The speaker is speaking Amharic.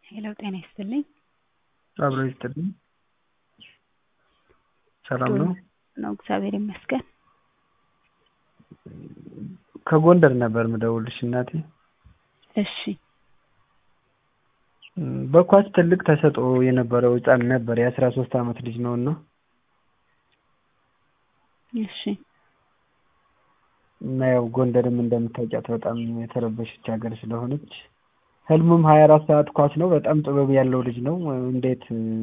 ሄሎ ጤና ይስጥልኝ። አብሮ ይስጥልኝ። ሰላም ነው? ነው እግዚአብሔር ይመስገን። ከጎንደር ነበር ምደውልሽ እናቴ። እሺ በኳስ ትልቅ ተሰጥኦ የነበረው ህፃን ነበር የአስራ ሶስት አመት ልጅ ነው እና እሺ እና ያው ጎንደርም እንደምታውቂያት በጣም የተረበሸች ሀገር ስለሆነች ህልሙም ሀያ አራት ሰዓት ኳስ ነው። በጣም ጥበብ ያለው ልጅ ነው። እንዴት